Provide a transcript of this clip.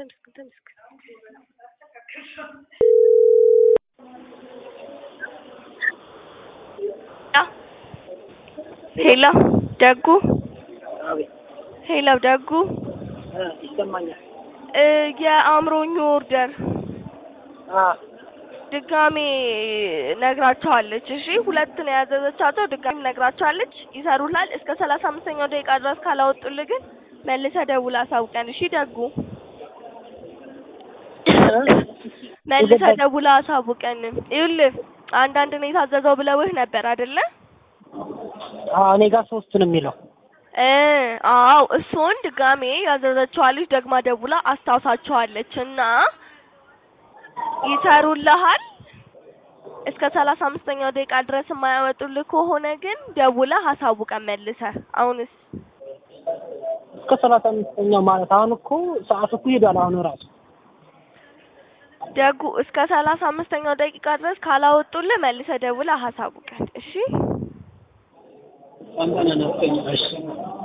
ተመስገን ተመስገን። ሄሎ ደጉ አቤት ሄሎ ደጉ እ ይሰማኛል። እ የአእምሮኝ ኦርደር አ ድጋሜ ነግራቸዋለች። እሺ ሁለት ነው ያዘዘቻቸው። ድጋሜ ነግራቸዋለች። ይሰሩላል። እስከ ሰላሳ አምስተኛው ደቂቃ ድረስ ካላወጡልህ ግን መልሰህ ደውለህ አሳውቀን። እሺ ደጉ መልሰህ ደውለህ አሳውቀን። ይኸውልህ አንዳንድ ነው የታዘዘው ብለውህ ነበር አይደለ? አዎ እኔ ጋር ሶስት ነው የሚለው። እ አዎ እሱን ድጋሜ ያዘዘችዋ ልጅ ደግማ ደውላ አስታውሳቸዋለች እና ይሰሩልሃል። እስከ ሰላሳ አምስተኛው ደቂቃ ድረስ የማያወጡልህ ከሆነ ግን ደውለህ አሳውቀን መልሰህ። አሁንስ እስከ ሰላሳ አምስተኛው ማለት አሁን እኮ ሰዓቱ እኮ ሄዷል። አሁን ራሱ ደጉ እስከ ሰላሳ አምስተኛው ደቂቃ ድረስ ካላወጡልህ መልሰህ ደውለህ አሳውቀን። እሺ አንተና ነፍቀኛ እሺ